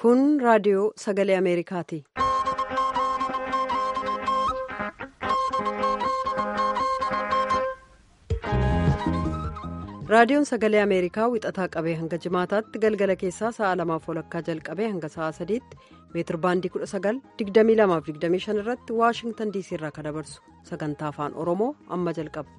Kun raadiyoo sagalee Ameerikaati. Raadiyoon sagalee Ameerikaa wixataa qabee hanga jimaataatti galgala keessaa sa'a lamaaf walakkaa jalqabee hanga sa'a sadiitti meetir baandii 19,2225 irratti Waashingtan diisii irraa kan dabarsu sagantaa afaan Oromoo amma jalqaba.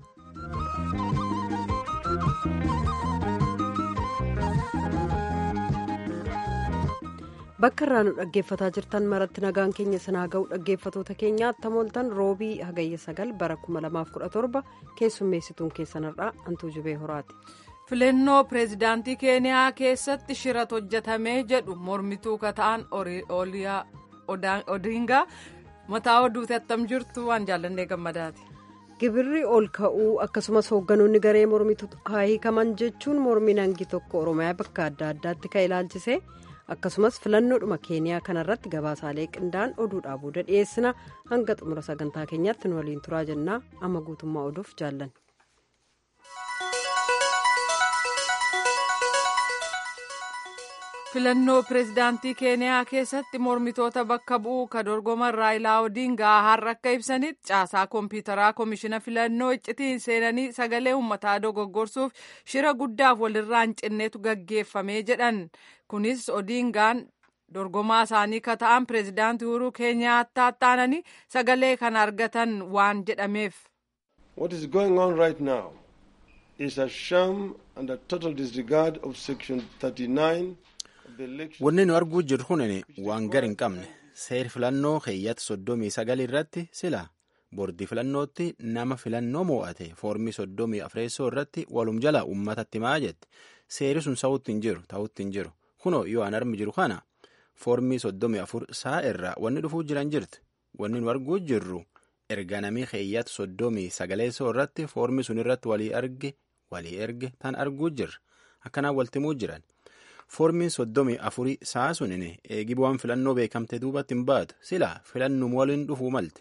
Bakka irraa nu dhaggeeffataa jirtan maratti nagaan keenya sinaa ga'u dhaggeeffatoota keenya attamooltan roobii hagayya sagal bara 2017 keessummeessituun keessanirraa hantuu jubee horaati. filannoo pireezidaantii keeniyaa keessatti shiratu hojjetamee jedhu mormituu kata'an odingaa mataa oduuti attam jirtu waan jaallannee gammadaati. gibirri ol ka'uu akkasumas hoogganoonni garee mormituu haa hiikaman jechuun mormiin hangi tokko oromiyaa bakka adda addaatti kan ilaalchise. akkasumas filannoodhuma keeniyaa kanarratti gabaasaalee qindaa'an oduudhaa booda dhiyeessina hanga xumura sagantaa keenyaatti nu waliin turaa jennaa amma guutummaa oduuf jaallan. filannoo pireezidaantii keeniyaa keessatti mormitoota bakka bu'uu ka dorgoman raayilaa odingaa har'a akka ibsanitti caasaa koompiyuutaraa koomishina filannoo iccitiin seenanii sagalee uummataa dogoggorsuuf shira guddaaf walirraa hin cinneetu gaggeeffamee jedhan kunis odingaan dorgomaa isaanii ka ta'an pireezidaantii uhuruu keenyaattaa taananii sagalee kan argatan waan jedhameef. What is going on right now is a sham and a total disregard of section 39. Wanni nu arguu jirru kun waan gar hin qabne seer filannoo keeyyata soddomii sagal irratti sila boordii filannootti nama filannoo moo'ate foormii soddomii afreessoo irratti walum jala uummatatti himaa jette seeri sun sa'uutti hin jiru ta'utti hin jiru kunoo yoo an armi jiru kana foormii soddomii afur saa irraa wanni dhufuu jiran jirti wanni nu arguu jirru erga namii keeyyata soddomii sagaleessoo irratti foormii sun irratti walii arge walii erge tan arguu jirra akkanaan waltimuu jiran. foormiin soddomii afurii sa'a sunin eegi bu'aan filannoo beekamte duubatti hin baatu sila filannum waliin dhufuu malte.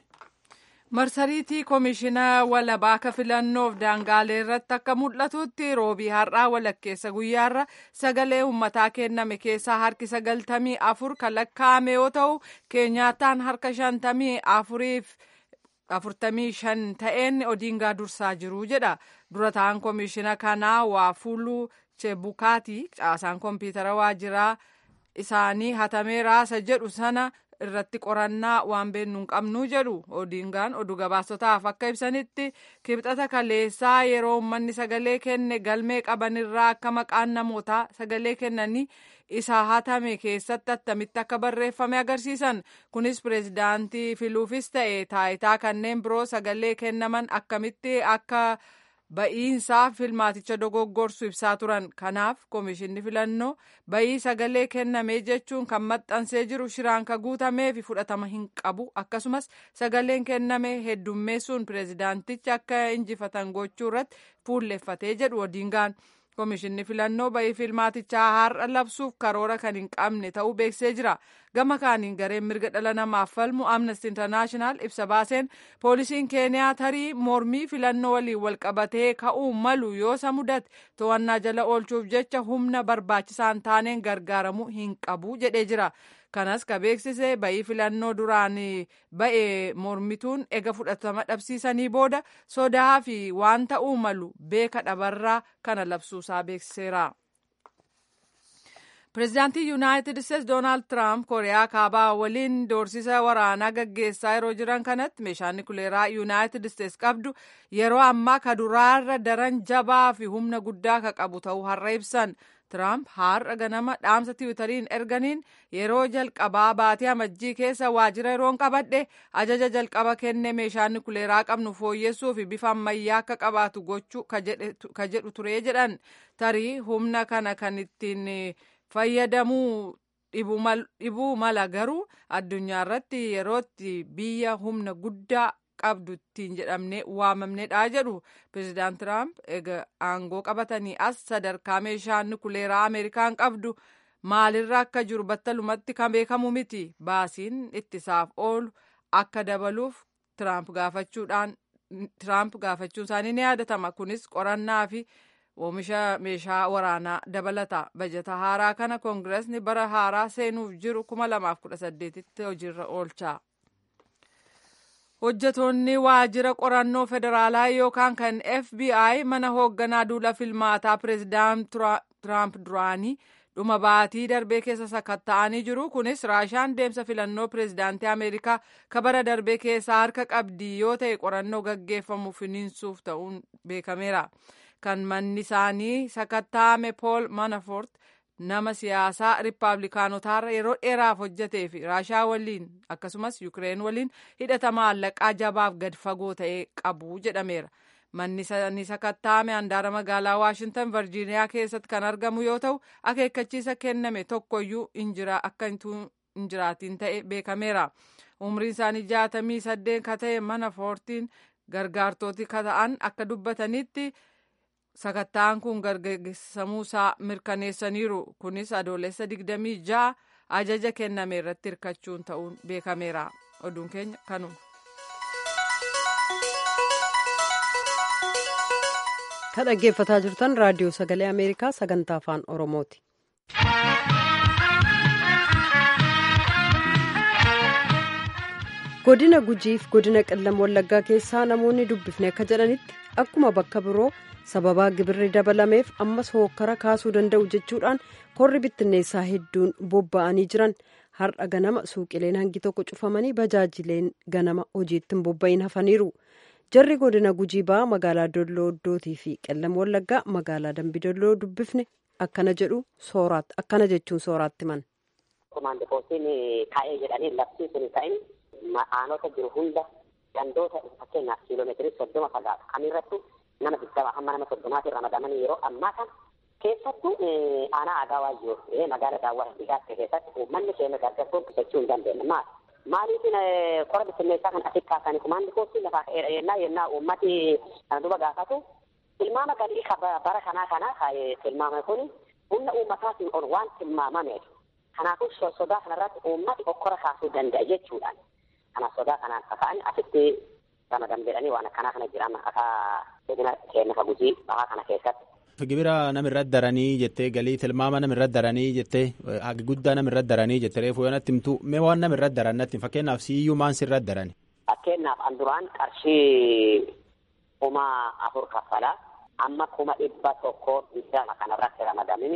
marsariitii koomishina walabaaka filannoof daangaalee irratti akka mul'atutti roobii har'aa walakkeessa guyyaarra sagalee uummataa kenname keessaa harki sagaltamii afur kan lakkaa'ame yoo ta'u keenyaataan harka shantamii afuriif afurtamii shan ta'een odiingaa dursaa jiru jedha dura ta'an koomishina kanaa waa fuuluu. Chebukaati caasaan koompiyuutara waajjiraa isaanii hatamee raasa jedhu sana irratti qorannaa waan beennu hin qabnu jedhu odiingaan oduu gabaasotaaf akka ibsanitti kibxata kaleessaa yeroo uummanni sagalee kenne galmee qabanirraa akka maqaan namootaa sagalee kennanii isa hatame keessatti attamitti akka barreeffame agarsiisan kunis pireezidaantii filuufis ta'e taayitaa kanneen biroo sagalee kennaman akkamitti akka. ba'iinsaa filmaaticha dogoggorsu ibsaa turan kanaaf koomishinni filannoo ba'ii sagalee kenname jechuun kan maxxansee jiru shiraan ka guutamee fi fudhatama hin qabu akkasumas sagaleen kenname heddummeessuun pireezidaantichi akka injifatan gochuu irratti fuulleffatee jedhu odiingaan koomishinni filannoo ba'ii filmaatichaa har'a labsuuf karoora kan hin qabne ta'uu beeksisee jira gama kaaniin gareen mirga dhala namaaf falmu amnesty international ibsa baaseen poolisiin keeniyaa tarii mormii filannoo waliin walqabatee ka'uu malu yoo isa mudate to'annaa jala oolchuuf jecha humna barbaachisaan taaneen gargaaramuu hin qabu jedhee jira kanas ka beeksise ba'ii filannoo duraan ba'e mormituun ega fudhatama dhabsiisanii booda sodaa fi waan ta'uu malu beeka dhabarraa kana labsuusaa beeksiseera. pireezidaantii yuunaayitid isteetsi doonaald tiraamp kooriyaa kaabaa waliin doorsisa waraanaa gaggeessaa yeroo jiran kanatti meeshaan nukileeraa yuunaayitid isteetsi qabdu yeroo ammaa ka duraarra daran jabaa fi humna guddaa ka qabu ta'uu har'a ibsan tiraamp har'a ganama dhaamsa tiwutariin erganiin yeroo jalqabaa baatee amajjii keessa waajjira yeroon qabadhe ajaja jalqaba kenne meeshaan nukileeraa qabnu fooyyessuu fi bifa ammayyaa akka qabaatu gochuu ka jedhu turee jedhan tarii humna kana kan ittiin. fayyadamuu dhibuu mala garuu addunyaa irratti yerootti biyya humna guddaa qabdu ittiin jedhamne waamamnedha jedhu pireezidaant tiraamp egaa aangoo qabatanii as sadarkaa meeshaan nukileeraa ameerikaan qabdu maalirra akka jiru battalumatti kan beekamu miti baasiin ittisaaf oolu akka dabaluuf tiraamp gaafachuudhaan tiraamp gaafachuun isaanii ni yaadatama kunis qorannaa fi oomisha meeshaa waraanaa dabalata bajata haaraa kana koongireesni bara haaraa seenuuf jiru 2018tti hojiirra oolcha. hojjetoonni waajjira qorannoo federaalaa yookaan kan fbi mana hoogganaa duula filmaataa pireezidaant tiraamp duraanii dhuma baatii darbee keessa sakatta'anii jiru kunis raashaan deemsa filannoo pireezidaantii ameerikaa kabara darbee keessaa harka qabdii yoo ta'e qorannoo gaggeeffamu finiinsuuf ta'uun beekameera kan manni isaanii sakatta'ame pool manafort nama siyaasaa riippaabilikaanotaarra yeroo dheeraaf hojjetee fi raashaa waliin akkasumas yukireen waliin hidhata maallaqaa jabaaf gad fagoo ta'e qabu jedhameera. Manni isaanii sakatta'ame handaara magaalaa Waashintan Virjiiniyaa keessatti kan argamu yoo ta'u akeekkachiisa kenname tokkoyyuu akka hin jiraatiin ta'e beekameera. Umriin isaanii jaatamii saddeet ka ta'e Manafortiin gargaartooti ka ta'an akka dubbatanitti. sakatta'an kun gaggeessamuusaa mirkaneessaniiru kunis adoolessa 26 ajaja kenname irratti hirkachuun ta'uun beekameera oduun keenya kanuma. kan dhaggeeffataa jirtan raadiyoo sagalee ameerikaa sagantaa afaan oromooti. godina gujiif godina qellam wallaggaa keessaa namoonni dubbifne akka jedhanitti akkuma bakka biroo sababaa gibirri dabalameef ammas hookkara kaasuu danda'u jechuudhaan korri bittinneessaa hedduun bobba'anii jiran har'a ganama suuqileen hangi tokko cufamanii bajaajileen ganama hojiitti hin bobba'in hafaniiru jarri godina gujii ba'aa magaalaa dolloo oddootii fi qellam wallaggaa magaalaa dambidolloo dubbifne akkana jedhu sooraatti akkana jechuun sooraatti man. Komaandi poostiin kaa'ee jedhanii labsii kun ta'in aanota jiru hunda gandoota fakkeenyaaf kiiloomeetirii soddoma fagaatu kamirrattu nama digdama hamma nama soddomaatiin ramadamanii yeroo ammaa kana keessattuu aanaa aadaa waayyoo magaala daawwaa dhiyaate keessatti uummanni keenya gargaarsuun qusachuu hin dandeenye maal maaliifin qora bittinneessaa kan asitti kaasanii kumaandi poostii lafaa ka'eedha yennaa yennaa uummati kana duba gaafatu tilmaama galii bara kanaa kana tilmaame kun humna uummataatiin ol waan tilmaamameef kanaafuu sodaa kanarratti uummati okkora kaasuu danda'a jechuudhaan kanaaf sodaa kanaan kaka'an asitti ramadan jedhanii waan akkanaa kana jiran akka godina keenya ka gujii bahaa kana keessatti. Gibira namirratti daranii jettee galii tilmaama namirratti daranii jettee hagi guddaa namirratti daranii jettee reefu yoo natti himtu mee waan namirratti daran natti fakkeenyaaf siiyyuu maan sirratti darani. Fakkeenyaaf an duraan qarshii kuma afur kaffalaa amma kuma dhibba tokko digdama kanarratti ramadamini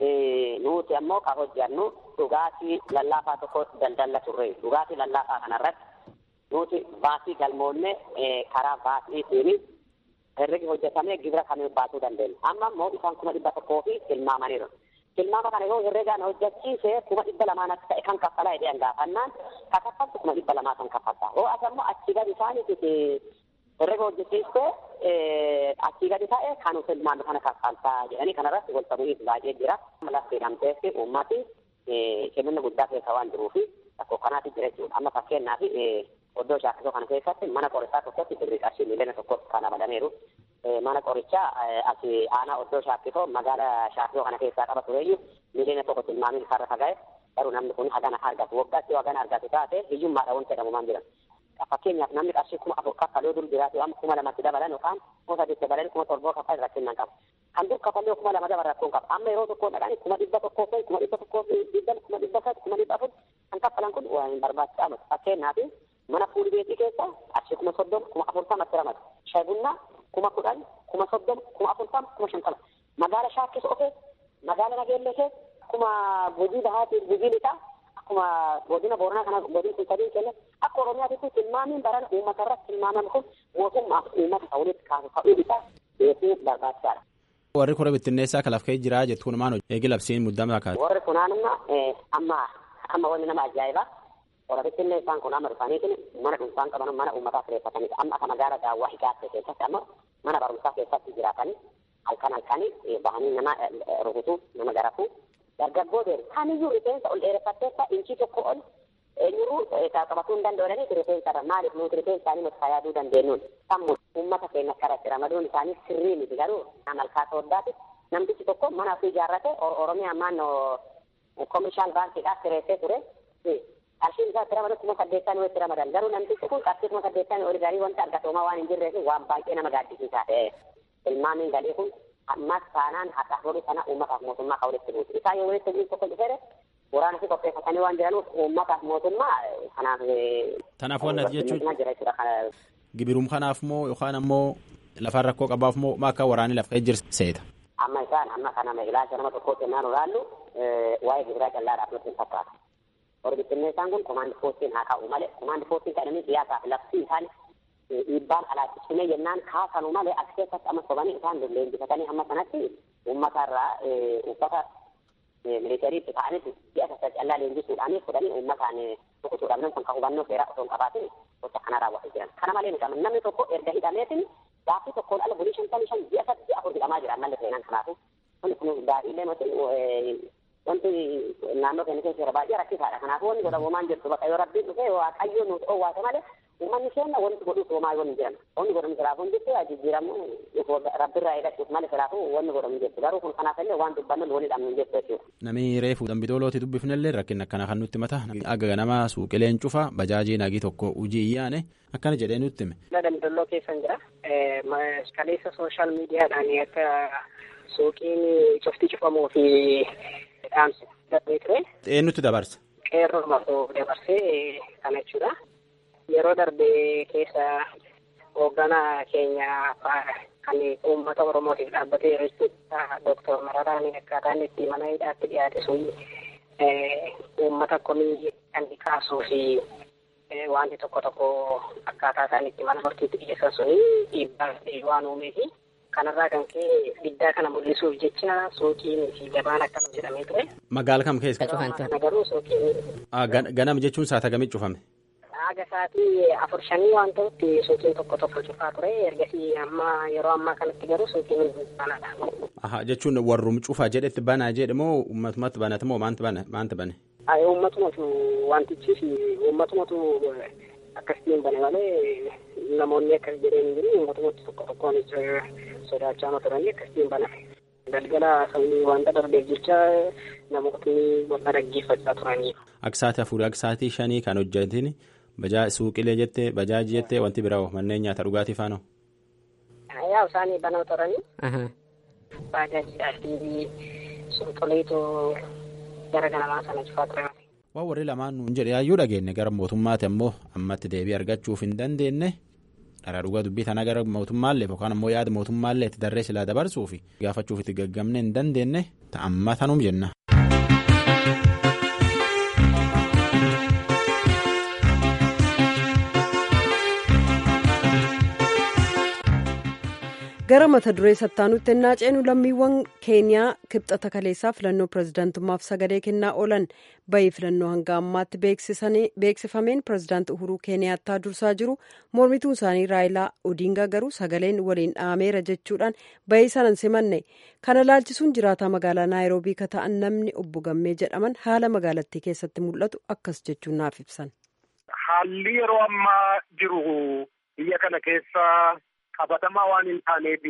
nuti ammoo ka hojjannu dhugaatii lallaafaa tokko daldalla turre dhugaatii lallaafaa kanarratti nuti baasii galmoonne karaa baasiitiin herregi hojjetamee gibira kamiin baasuu dandeenya. Amma immoo isaan kuma dhibba tokkoo fi tilmaamaniiru. Tilmaama kana yoo herregaan hojjechiise kuma dhibba lamaanatti ta'e kan kaffalaa jedhee gaafannaan ka kaffaltu kuma dhibba lamaa kan kaffalta. Yoo as ammoo achi gadi isaaniitiif herrega hojjechiiste achii gadi ta'e kanu tilmaama kana kaffaltaa jedhanii kanarratti wal ta'uuf baay'ee jira. Lafti namteessi uummati kenninni guddaa keessa waan jiruufi rakkoo kanaatti jira jechuudha. Amma fakkeenyaaf oddoo shaakkisoo kana keessatti mana qorichaa tokkotti birrii qarshii miiliyoona tokkotti kan ramadameeru. Mana qorichaa asi aanaa oddoo shaakkisoo magaala shaakkisoo kana keessaa qaba tureeyyu miiliyoona tokko tilmaamiin isaarra fagaa'e garuu namni kun hagana argatu waggaatti hagana argatu taate hiyyummaadha wanti jedhamu maan jiran. Fakkeenyaaf namni qarshii kuma afur kaffaluu dur jiraatu amma kuma lamatti dabalan yookaan kuma sadiitti dabalan kuma torboo kaffal irratti hin qabu. Kan dur kaffallee kuma lama dabalan rakkoon qaba. Amma yeroo tokko dhaqanii kuma dhibba tokkoo fi kuma dhibba tokkoo fi dhibban kuma dhibba sadi kuma dhibba afur kan kaffalan kun waa hin barbaachisaa miti. Fakkeenyaaf mana fuulli beekii keessa qarshii kuma soddoma kuma afurtamatti ramadu. Shayi bunnaa kuma kudhan kuma soddoma kuma afurtama kuma shantama. Magaala shaakkisoo keessa magaala nageellee keessa kuma gujii bahaatiin gujii lixaa akkuma godina booranaa kana godin kun sadii kenne akka oromiyaatitti tilmaamiin baran uummata irratti tilmaamame kun mootummaaf uummata ta'uu walitti kaasu ta'uu isaa beekuu barbaachisaadha. Warri kora bittinneessaa kalaaf ka'ee jira jettuun maal eegi labsiin muddama kaasa. Warri kunaanuma amma amma wanni nama ajaa'ibaa kora bittinneessaan kun amma dhufaniitiin mana dhuunfaan qaban mana uummataa kireeffatanii amma akka magaala daawwaa higaatte keessatti amma mana barumsaa keessatti jiraatanii halkan halkanii bahanii nama rukutuu nama garafuu dargaggoo deemu kamiyyuu rifeensa ol dheereffatteessa inchii tokko ol eenyuruu qabatuu hin danda'anii rifeensadha maaliif nuti rifeensa isaanii nuti fayyaduu dandeenyuun sammu uummata keenya karatti ramaduun isaanii sirrii miti garuu malkaa sooddaati namtichi tokko mana ofii ijaarrate oromiyaa naannoo koomishaal baankiidhaaf kireessee ture qarshiin isaa itti ramadu kuma saddeettaan itti ramadan garuu namtichi kun qarshii kuma saddeettaan oli garii wanta argatoomaa waan hin jirreef waan baay'ee nama gaaddisiisaa ta'e ilmaaniin galii kun ammas taanaan haadhaaf horii sana uummataaf mootummaa kan walitti buusu isaa yoo walitti buusu tokko dhufeere waraana fi qopheeffatanii waan jiranuuf uummataaf mootummaa kanaaf Tanaaf waan ati jechuun jira jechuudha kana gibirum kanaaf moo yookaan ammoo lafaan rakkoo qabaaf moo akka waraanni lafa jirseeta. amma isaan amma kana ilaalcha nama tokkootti yennaan olaallu waa'ee gibiraa callaadhaaf nutti hin fakkaatu. Warri bittinneessaan kun komaandi poostiin haa ka'u malee komaandi poostiin kadhanii siyaasaaf lafti isaan dhiibbaan alaachisumee yennaan kaasanu malee as keessatti amma sobanii isaan leenjifatanii amma sanatti uummatarraa uffata miliitariitti ta'anitti si'a sassa callaa leenjisuudhaanii fudhanii uummataan rukutuudhaaf namni kun kan hubannoo seeraa osoo hin qabaatin gocha kana raawwatu jiran. Kana malee miti namni tokko erga hidhameetiin gaaffii tokkoon ala bulii shantamii shan ji'a sadii afur hidhamaa jira ammallee seenaan kanaafu. Kun kun gaariilee nuti wanti naannoo keenya keessa jira baay'ee rakkisaadha. Kanaafuu wanni godhamu maan jirtu bakka yoo rabbiin dhufee waaqayyo nuti dhoowwaate malee uummanni keenya wanti godhuuf homaa yoo hin jiran. Wanni godhamu silaafuu hin jirtu jijjiiramu rabbirraa eeggachuuf malee silaafuu wanni godhamu hin jirtu. Garuu kun kanaaf illee waan dubbannu waliin dhabnu hin jirtu jechuudha. Namni reefu dambitoolooti dubbifnellee rakkin akkana kan nutti mata aga nama suuqileen cufa bajaajii nagii tokko hojii iyyaane akkana jedhee nutti hime. Daldaloo keessan jira. Kaleessa sooshaal miidiyaadhaan akka suuqiin cufti cufamuu fi dhaamsi darbee ture. Eenyutti dabarsa? Qeerroo maqoo dabarsee kana jechuudha. Yeroo darbee keessa hoogganaa keenya kan uummata Oromootiif dhaabbatee jiru jechuudha. Dooktar Mararaan akkaataan itti mana hidhaatti dhiyaate sun uummata komii kan kaasuu fi wanti tokko tokko akkaataa isaan itti mana murtiitti dhiyeessan suni dhiibbaa waan uumeefi kanarraa kan ka'e diddaa kana mul'isuuf jecha suuqiin fi gabaan akkana jedhamee ture. Magaala kam keessa? Kana garuu suuqiin. Ganama jechuun saata kamii cufame? Haga sa'aatii afur shanii waan ta'utti suuqiin tokko tokko cufaa ture ergasii amma yeroo ammaa kanatti garuu suuqiin banadha. Aha jechuun warrum cufaa jedhetti banaa jedhe moo uummatumatti banate moo maanti bane? Maanti bane? Uummatumatu wantichi fi uummatumatu akkasitiin bane malee namoonni akkas jedheen jiru uummatumatti tokko tokkoon sodaachaa turanii akkasitiin baname. Galgala sabni wanta darbeef jecha namootni wanta dhaggeeffachaa turanii. Aksaati afurii aksaatii shanii kan hojjetin bajaa suuqilee jettee bajaajii jettee wanti biraa manneen nyaata dhugaatii faana. Yaa isaanii banaa turanii. Bajaajiidhaa fi suuqileetu gara ganamaa sana cufaa ture. Waan warri lamaan nuun jedhe yaayyuu dhageenye gara mootummaati ammoo ammatti deebii argachuuf hin dandeenye dhara dhugaa dubbii tana gara mootummaallee yookaan ammoo yaada mootummaallee itti darree silaa dabarsuuf gaafachuuf itti gaggamne hin dandeenye ta'amma tanuum jenna. gara mata duree sattaanutti ennaa ceenu lammiiwwan keeniyaa kibxata kaleessaa filannoo pirezidaantummaaf sagalee kennaa oolan bayii filannoo hanga ammaatti beeksifameen pirezidaanti uhuruu keeniyaattaa dursaa jiru mormituun isaanii raayilaa odiingaa garuu sagaleen waliin dhaameera jechuudhaan bayii sanan simanne kana laalchisuun jiraataa magaalaa naayiroobii ka ta'an namni obbo gammee jedhaman haala magaalattii keessatti mul'atu akkas jechuun naaf ibsan. haalli yeroo ammaa jiru biyya kana keessa. qabatamaa waan hin taaneef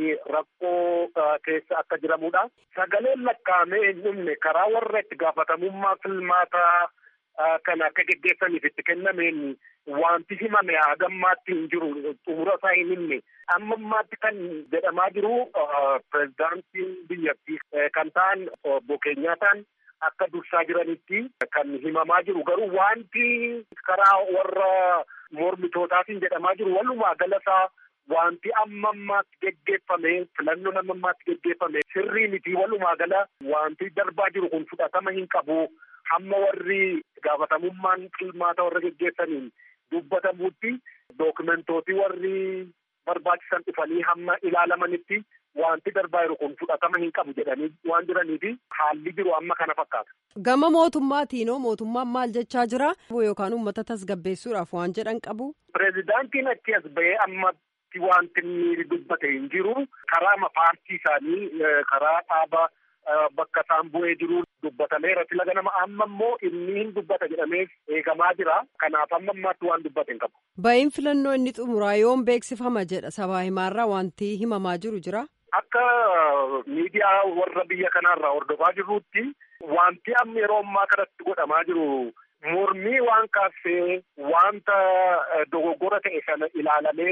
rakkoo keessa akka jiramudha. Sagaleen lakkaa'amee hin dhumne karaa warra itti gaafatamummaa filmaataa kan akka geggeessaniif itti kennameen wanti himame hagammaatti hin jiru xumura isaa hin himne. Amma ammaatti kan jedhamaa jiru pirezidaantiin biyyattii kan ta'an obbo Keenyaataan akka dursaa jiranitti kan himamaa jiru garuu wanti karaa warra mormitootaatiin jedhamaa jiru walumaa galasaa wanti amma ammaatti geggeeffame filannoon amma ammaatti geggeeffame sirrii miti walumaa gala wanti darbaa jiru kun fudhatama hin qabu hamma warri gaafatamummaan filmaata warra geggeessaniin dubbatamutti dookumentootii warri barbaachisan dhufanii hamma ilaalamanitti wanti darbaa jiru kun fudhatama hin qabu jedhanii waan jiraniifi haalli jiru amma kana fakkaata. Gama mootummaatiinoo mootummaan maal jechaa jira yookaan uummata tasgabbeessuudhaaf waan jedhan qabu. Pireezidaantiin achi as bahee amma wanti inni dubbate hin jiru karaa paartii isaanii karaa dhaaba bakka isaan bu'ee jiru dubbatameera fila ganama amma immoo inni hin dubbata jedhamee eegamaa jira kanaaf amma ammaatti waan dubbate hin qabu. Ba'iin filannoo inni xumuraa yoom beeksifama jedha sabaa himaarraa wanti himamaa jiru jira. Akka miidiyaa warra biyya kanaarraa hordofaa jirrutti wanti amma yeroo ammaa kanatti godhamaa jiru mormii waan kaasee wanta dogoggora ta'e sana ilaalamee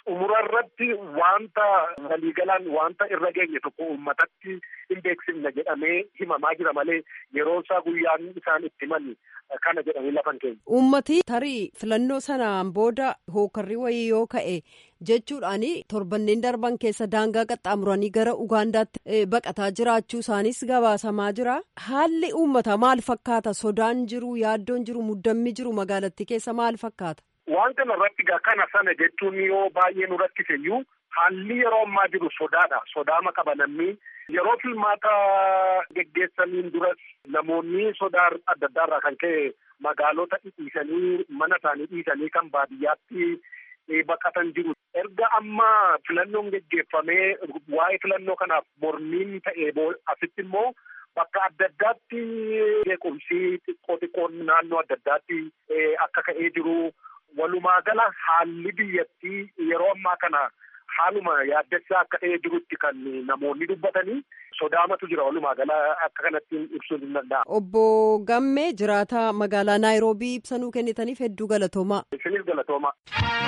xumura irratti wanta waliigalaan wanta irra geenye tokko uummatatti hin beeksifne jedhamee himamaa jira malee yeroo isaa guyyaan isaan itti himan kana jedhanii lafan keenya. Uummati tarii filannoo sanaan booda hookarri wayii yoo ka'e jechuudhaan torbanneen darban keessa daangaa qaxxaamuranii gara Ugaandaatti baqataa jiraachuu isaanis gabaasamaa jira. Haalli uummataa maal fakkaata? Sodaan jiru, yaaddoon jiru, muddammi jiru magaalattii keessa maal fakkaata? Waan kana irratti kana sana jechuun yoo baay'ee nu rakkise iyyuu haalli yeroo ammaa jiru sodaadha. Sodaama qaba namni. Yeroo filmaata geggeessaniin duras namoonni sodaa adda addaa irraa kan ka'e magaalota dhiisanii mana isaanii dhiisanii kan baadiyyaatti baqatan jiru. Erga amma filannoon geggeeffamee waa'ee filannoo kanaaf mormiin ta'ee asitti immoo bakka adda addaatti beekumsi xiqqoo xiqqoon naannoo adda addaatti akka ka'ee jiru. Walumaa gala haalli biyyattii yeroo ammaa kana haaluma yaaddessaa akka ta'ee jirutti kan namoonni dubbatanii sodaamatu jira walumaa gala akka kanatti ibsuun hin danda'amu. Obbo Gammee jiraata magaalaa Naayiroobii ibsanuu kennitaniif hedduu galatoomaa. Isinis galatoomaa.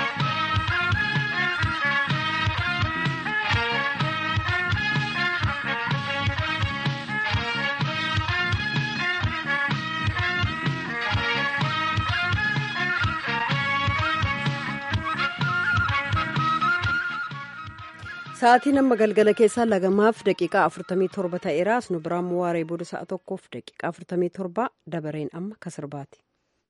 Sa'aatiin amma galgala keessaa lagamaaf daqiiqaa afurtamii torba ta'eera. Asnu biraan waaree booda sa'a tokkoof daqiiqaa afurtamii torba dabareen amma kasirbaati.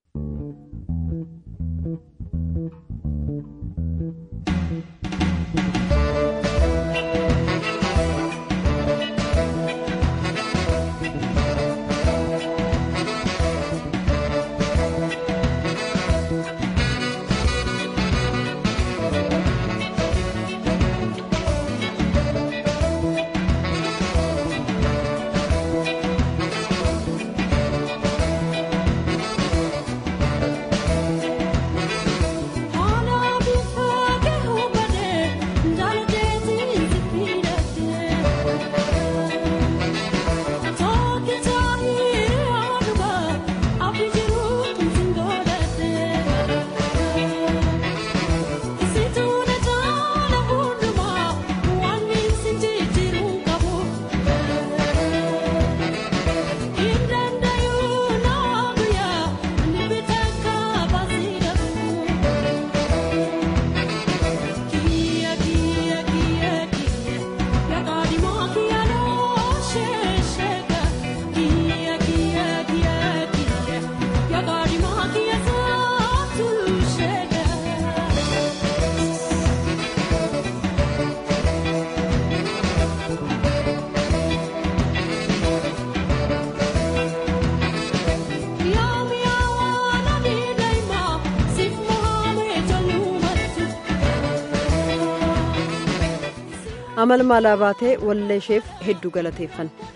amal maalaa baatee wallee isheef hedduu galateeffanna.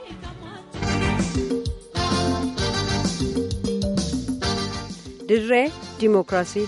dirree dimookiraasii.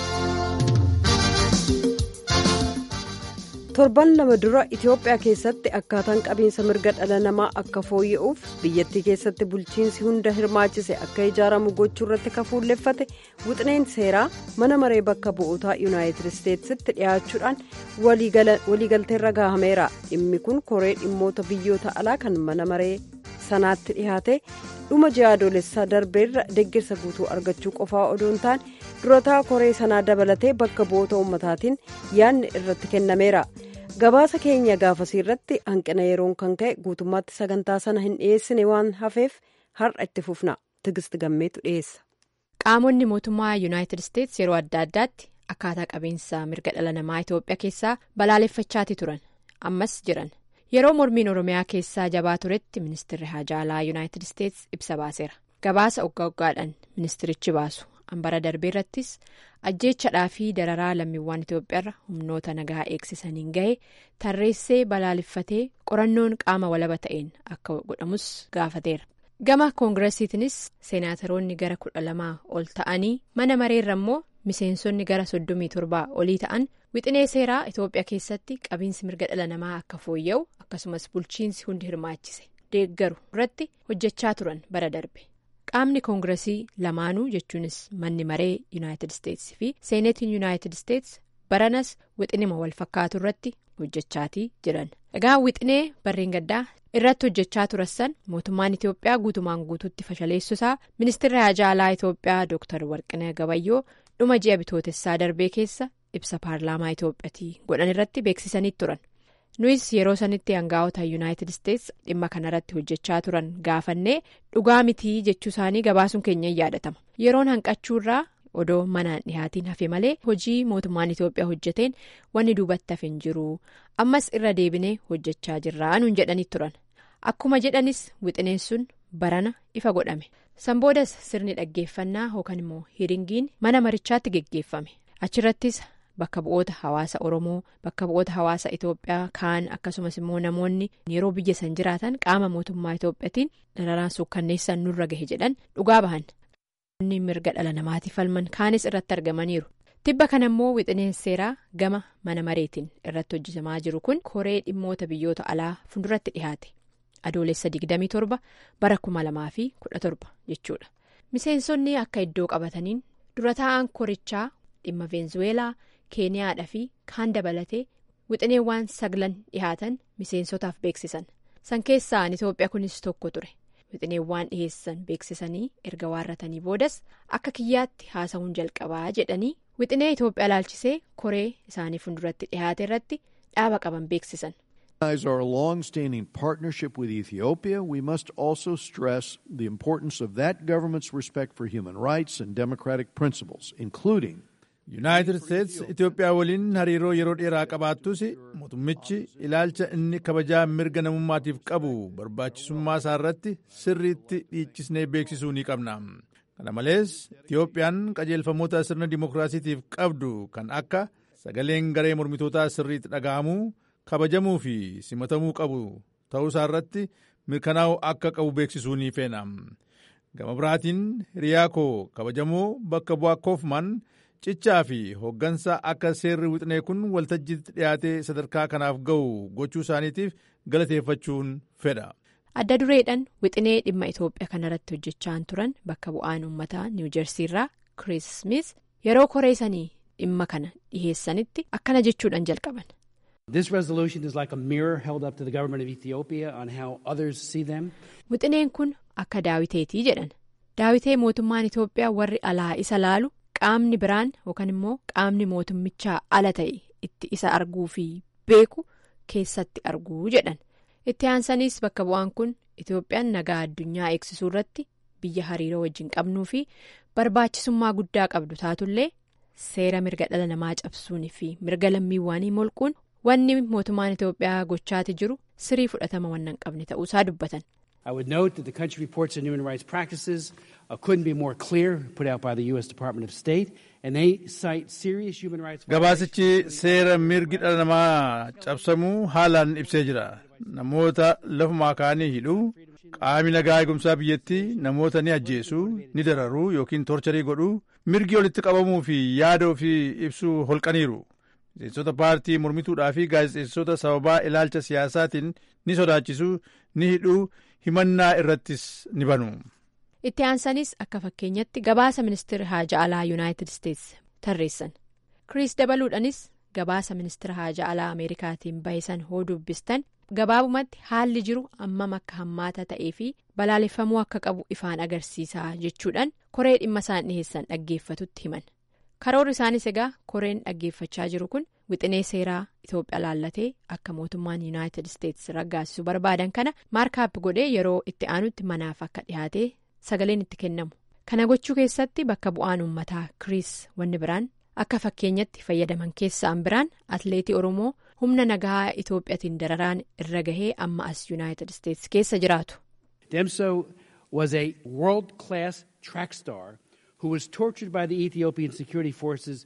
torban lama dura itiyoophiyaa keessatti akkaataan qabiinsa mirga dhala namaa akka fooyya'uuf biyyattii keessatti bulchiinsi hunda hirmaachise akka ijaaramu gochuu irratti kafuulleeffate wixineen seeraa mana maree bakka bu'ootaa yuunaayitid isteetsitti dhiyaachuudhaan waliigalteerra gaahameera dhimmi kun koree dhimmoota biyyoota alaa kan mana maree sanaatti dhiyaate dhuma ji'a adoolessaa darbeerra deeggarsa guutuu argachuu qofaa odoo hin taane durataa koree sanaa dabalatee bakka bu'oota ummataatiin yaadni irratti kennameera gabaasa keenya gaafasii irratti hanqina yeroon kan ka'e guutummaatti sagantaa sana hin dhiyeessine waan hafeef har'a itti fufna tigist gammeetu dhiyeessa. qaamonni mootummaa yuunaayitid isteets yeroo adda addaatti akkaataa qabiinsa mirga dhala namaa itoophiyaa keessaa balaaleffachaati turan ammas jiran yeroo mormiin oromiyaa keessaa jabaa turetti ministeerri haajaalaa yuunaayitid isteets ibsa baaseera gabaasa oggaa oggaadhaan ministerichi baasu. hambara darbee irrattis ajjeechadhaa fi dararaa lammiiwwan itoophiyaarra humnoota nagaa eegsisaniin gahe tarreessee balaaleffatee qorannoon qaama walaba ta'een akka godhamus gaafateera gama koongiresiitiinis seenaataroonni gara kudha lamaa ol ta'anii mana mareerra immoo miseensonni gara soddomii torbaa olii ta'an wixinee seeraa itoophiyaa keessatti qabiinsi mirga dhala namaa akka fooyya'u akkasumas bulchiinsi hundi hirmaachise deeggaru irratti hojjechaa turan bara darbe. qaamni koongiresii lamaanuu jechuunis manni maree yuunaayitid isteetsi fi seenetiin yuunaayitid isteets baranas wixinima wal fakkaatu irratti hojjechaatii jiran egaa wixinee barreen gaddaa irratti hojjechaa turan mootummaan itiyoophiyaa guutumaan guutuutti fashaleessuusaa ministeerri haajaa alaa itiyoophiyaa dooktar warqinee gabayyoo dhuma ji'a bitootessaa darbee keessa ibsa paarlaamaa itiyoophiyaatii godhan irratti beeksisanii turan nuyis yeroo sanitti hangaa'ota yuunaayitid isteetsi dhimma kanarratti hojjechaa turan gaafannee dhugaa mitii jechuu isaanii gabaasuun keenya in yaadatama yeroon hanqachuurraa odoo manaan dhihaatiin hafe malee hojii mootummaan itiyoophiyaa hojjeteen wanni duubatti hafe hin jiru ammas irra deebinee hojjechaa jirraa nuun jedhanii turan akkuma jedhanis wixineen sun barana ifa godhame sanboodas sirni dhaggeeffannaa yookaan immoo hiringiin mana marichaatti geggeeffame achirrattis. Bakka bu'oota hawaasa Oromoo bakka bu'oota hawaasa Itoophiyaa kaan akkasumas immoo namoonni yeroo biyya san jiraatan qaama mootummaa Itoophiyaatiin dararaan suukkanneessan nurra gahe jedhan dhugaa bahan. Namoonni mirga dhala namaatiif falman kaanis irratti argamaniiru. Tibba kana immoo wixineen seeraa gama mana mareetiin irratti hojjetamaa jiru kun koree dhimmoota biyyoota alaa fuulduratti dhihaate. Adoolessa 27 bara 2017 jechuudha. Miseensonni akka iddoo qabataniin dura taa'an korichaa dhimma veenzuweelaa. keeniyaadhaa fi kaan dabalatee wixineewwan saglan dhihaatan miseensotaaf beeksisan san keessaan itoophiyaa kunis tokko ture wixineewwan dhiheessan beeksisanii erga waarratanii boodas akka kiyyaatti haasa'uun jalqabaa jedhanii wixinee itoophiyaa laalchisee koree isaanii fuulduratti dhihaate irratti dhaaba qaban beeksisan. our long-standing partnership with Ethiopia, we must also stress the importance of that government's respect for human rights and democratic principles, including yuunaayitid isteetsi itiyoophiyaa waliin hariiroo yeroo dheeraa qabaattus mootummichi ilaalcha inni kabajaa mirga namummaatiif qabu barbaachisummaa isaa irratti sirriitti dhiichisnee beeksisuu ni qabna kana malees itiyoophiyaan qajeelfamoota sirna dimookiraasiitiif qabdu kan akka sagaleen garee mormitootaa sirriitti dhaga'amuu kabajamuu fi simatamuu qabu ta'uusaa irratti mirkanaa'uu akka qabu beeksisuu ni feena gama biraatiin hiriyaa koo kabajamoo bakka bu'aa koofman. cichaa fi hooggansa akka seerri wixinee kun waltajjiitti dhiyaatee sadarkaa kanaaf ga'u gochuu isaaniitiif galateeffachuun fedha. adda dureedhaan wixinee dhimma itoophiyaa kanarratti hojjechaa turan bakka bu'aan uummataa niwuujersii irraa kiriis smith yeroo koree sanii dhimma kana dhiheessanitti akkana jechuudhaan jalqaban. This resolution is like a mirror held up to the government of Ethiopia on how others see them. Wixineen kun akka daawiteetii jedhan daawitee mootummaan Itoophiyaa warri alaa isa laalu. qaamni biraan yookaan immoo qaamni mootummichaa ala ta'e itti isa arguu fi beeku keessatti arguu jedhan itti aansaniis bakka bu'aan kun itoophiyaan nagaa addunyaa eegsisuu irratti biyya hariiroo wajjin qabnuu fi barbaachisummaa guddaa qabdu taatullee seera mirga dhala namaa cabsuun fi mirga lammiiwwanii molquun wanni mootummaan itoophiyaa gochaati jiru sirii fudhatama waan hin qabne ta'uusaa dubbatan. I would note that the country reports on human rights practices uh, couldn't be more clear, put out by the U.S. Department of State, and they cite serious human rights Gabaasichi seera mirgi dhala namaa cabsamuu haalaan ibsee jira. Namoota lafumaa kaanii hidhuu, qaami nagaa eegumsaa biyyattii namoota ni ajjeesuu, ni dararuu yookiin torcharii godhuu, mirgi walitti qabamuu fi yaada ofii ibsuu holqaniiru. Miseensota paartii mormituudhaa fi gaazexeessitoota sababaa ilaalcha siyaasaatiin ni sodaachisuu, ni hidhuu, himannaa irrattis ni banu. itti aansanis akka fakkeenyatti gabaasa ministeera haajaa alaa yuunaayitid isteetsi tarreessan kiriis dabaluudhanis gabaasa ministeera haajaa alaa ameerikaatiin bahisan hoo dubbistan gabaabumatti haalli jiru ammam akka hammaata ta'ee fi balaaleffamuu akka qabu ifaan agarsiisaa jechuudhaan koree dhimma isaan dhiheessan dhaggeeffatutti himan karoorri isaanis egaa koreen dhaggeeffachaa jiru kun wixinee seeraa itoophiyaa laallatee akka mootummaan yuunaayitid isteetsi raggaasisuu barbaadan kana maarkaap godhee yeroo itti aanutti manaaf akka dhihaatee sagaleen itti kennamu kana gochuu keessatti bakka bu'aan uummataa kiriis wanni biraan akka fakkeenyatti fayyadaman keessaan biraan atleetii oromoo humna nagaa itoophiyaatiin dararaan irra gahee amma as yuunaayitid isteetsi keessa jiraatu. Demso was a world class track star who was tortured by the Ethiopian security forces.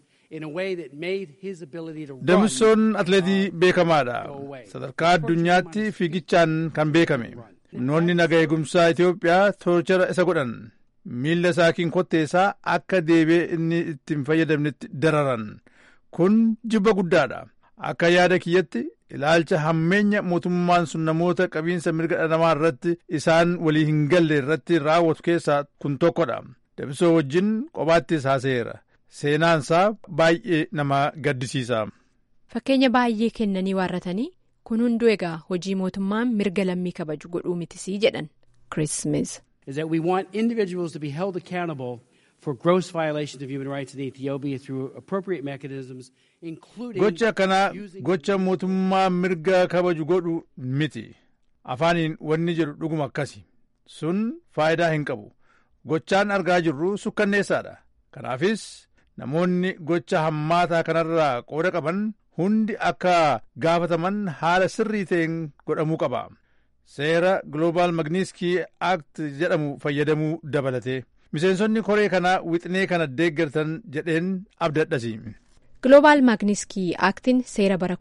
Demsoon atleetii beekamaadha. Sadarkaa addunyaatti fiigichaan kan beekame. Humnoonni naga eegumsaa Itoophiyaa torchara isa godhan. Miila isaatiin kotteessaa akka deebi'ee inni itti hin fayyadamnetti dararan. Kun jibba guddaadha. Akka yaada kiyyatti ilaalcha hammeenya mootummaan sun namoota qabiinsa mirga dhala namaa irratti isaan walii hin galle irratti raawwatu keessaa kun tokkodha. Demsoo wajjin qobaattis haasa'eera. seenaansaa baay'ee nama gaddisiisa. Fakkeenya baay'ee kennanii waarratanii kun hunduu egaa hojii mootummaan mirga lammii kabaju godhuu mitisii jedhan Chris Smith. is that we want individuals to be held accountable for gross violations of human rights in Ethiopia through appropriate mechanisms, including Gocha kana gocha mootummaa mirga kabaju godhu miti. Afaaniin wanni jedhu dhuguma akkasi. Sun faayidaa hin qabu. Gochaan argaa jirru sukkanneessaadha. Kanaafis namoonni gocha hammaataa kanarraa qooda qaban hundi akka gaafataman haala sirrii ta'een godhamuu qaba. Seera Global Magnitsky Act jedhamu fayyadamuu dabalate. Miseensonni koree kanaa wixinee kana deeggartan jedheen abdadhasi. Global Magnitsky Actiin seera bara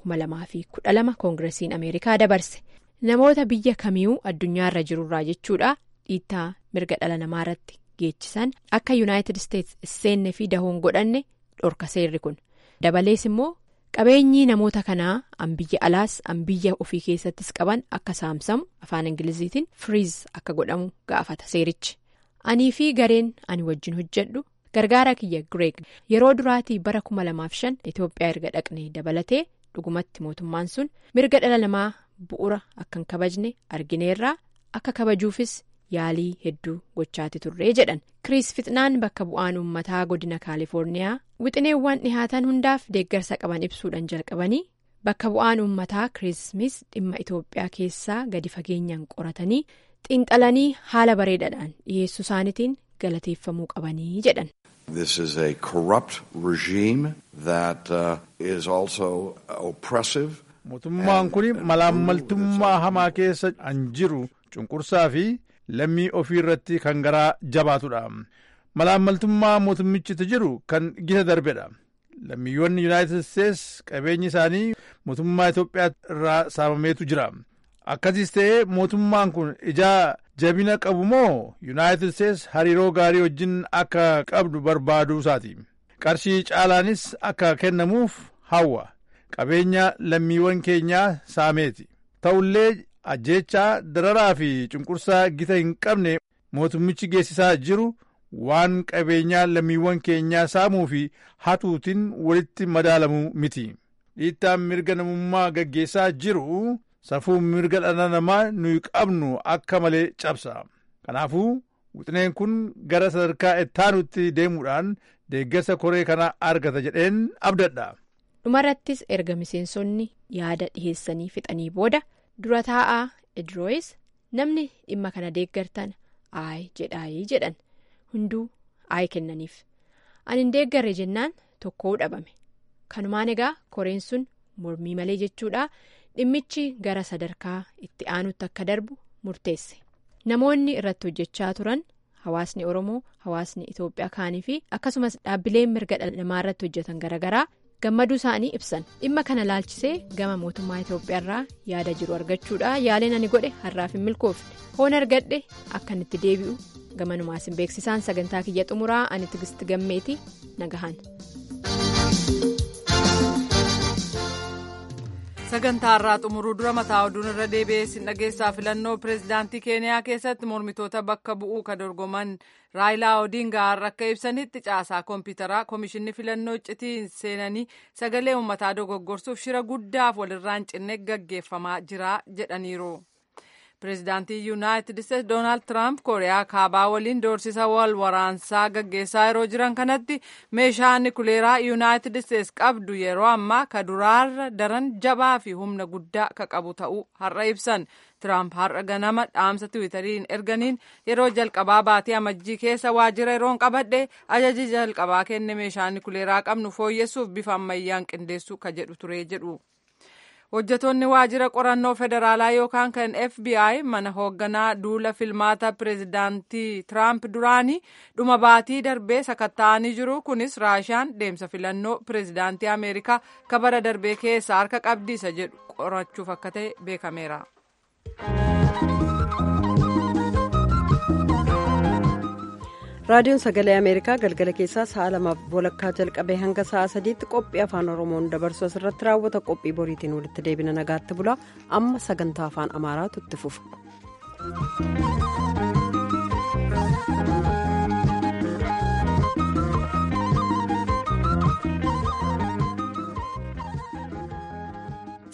2012 koongiresiin Ameerikaa dabarse. Namoota biyya kamiyyuu addunyaarra jirurraa jechuudha dhiittaa mirga dhala namaa irratti geechisan akka Yuunaayitid Isteets seenne fi dahoon godhanne dhorka seerri kun. Dabalees immoo qabeenyi namoota kanaa an biyya alaas an biyya ofii keessattis qaban akka saamsamu afaan ingiliziitiin firiiz akka godhamu gaafata seerichi. Anii fi gareen ani wajjin hojjedhu gargaara kiyya Gireeg yeroo duraatii bara 2005 Itoophiyaa erga dhaqnee dabalatee dhugumatti mootummaan sun mirga dhala namaa bu'ura akka hin kabajne argineerraa akka kabajuufis yaalii hedduu gochaati turree jedhan kiriis fixnaan bakka bu'aan uummataa godina kaalifoorniyaa wixineewwan dhihaatan hundaaf deeggarsa qaban ibsuudhaan jalqabanii bakka bu'aan uummataa kiriismis dhimma itoophiyaa keessaa gadi fageenyaan qoratanii xiinxalanii haala bareedaadhaan dhiyeessuu isaaniitiin galateeffamuu qabanii jedhan. This is a corrupt regime that uh, is also oppressive. Mootummaan kun malaammaltummaa hamaa keessa an jiru cunqursaa fi lammii ofii irratti kan garaa jabaatudha. Malaammaltummaa mootummichi jiru kan gita darbedha. Lammiiwwan Yuunaayitid Isteets qabeenyi isaanii mootummaa Itoophiyaa irraa saamameetu jira. Akkasiis ta'ee mootummaan kun ijaa jabina qabu moo Yuunaayitid Isteets hariiroo gaarii wajjin akka qabdu barbaaduu isaati. Qarshii caalaanis akka kennamuuf hawwa. Qabeenya lammiiwwan keenyaa saameeti. Ta'ullee ajjeechaa dararaa fi cunqursaa gita hin qabne mootummichi geessisaa jiru waan qabeenyaa lammiiwwan keenyaa saamuu fi hatuutiin walitti madaalamuu miti. Dhiittaan mirga namummaa gaggeessaa jiru safuu mirga dhala namaa nuyi qabnu akka malee cabsa. Kanaafuu wixineen kun gara sadarkaa ittaanutti deemuudhaan deeggarsa koree kana argata jedheen abdadha. dhumarrattis erga miseensonni yaada dhiheessanii fixanii booda dura taa'aa idrooyis namni dhimma kana deeggartan aay jedhaayii jedhan hunduu aay kennaniif ani hin deeggarre jennaan tokkoo dhabame kanumaan egaa koreen sun mormii malee jechuudha dhimmichi gara sadarkaa itti aanutti akka darbu murteesse namoonni irratti hojjechaa turan hawaasni oromoo hawaasni itoophiyaa kaanii fi akkasumas dhaabbileen mirga dhala namaa irratti hojjetan garaagaraa. gammaduu isaanii ibsan dhimma kana laalchisee gama mootummaa itoophiyaa irraa yaada jiru argachuudha yaaleen ani godhe har'aaf hin milkoofne hoon argadhe akkan itti deebi'u gamanumaas hin beeksisaan sagantaa kiyya xumuraa ani tigisti gammeeti nagahan. sagantaa irraa xumuruu dura mataa oduun irra deebi'ee sin dhageessaa filannoo pireezidaantii keeniyaa keessatti mormitoota bakka bu'uu ka dorgoman raayilaa odingaa har'a akka ibsanitti caasaa koompitaraa koomishinni filannoo iccitiin seenanii sagalee uummataa dogoggorsuuf shira guddaaf walirraan cinne gaggeeffamaa jira jedhaniiru. pireezidaantii yuunaayitid isteetsi doonaald tiraamp kooriyaa kaabaa waliin doorsisa wal waraansaa gaggeessaa yeroo jiran kanatti meeshaa nikuleeraa yuunaayitid isteetsi qabdu yeroo ammaa ka duraarra daran jabaa fi humna guddaa ka qabu ta'uu har'a ibsan tiraamp har'a ganama dhaamsa tiwiitariin erganiin yeroo jalqabaa baatii amajjii keessa waajjira yeroon qabadhe ajaji jalqabaa kenne meeshaa nikuleeraa qabnu fooyyessuuf bifa ammayyaan qindeessuu ka jedhu ture jedhu. hojjetoonni waajjira qorannoo federaalaa yookaan kan fbi mana hoogganaa duula filmaata pireezidaantii tiraamp duraanii dhuma baatii darbee sakatta'anii jiru kunis raashaan deemsa filannoo pireezidaantii ameerikaa kabara darbee keessa harka qabdiisa jedhu qorachuuf akka ta'e beekameera. raadiyoon sagalee ameerikaa galgala keessaa sa'a lamaaf walakkaa jalqabee hanga sa'a sadiitti qophii afaan oromoon dabarsu asirratti raawwata qophii boriitiin walitti deebina nagaatti bulaa amma sagantaa afaan amaaraatu itti fufa.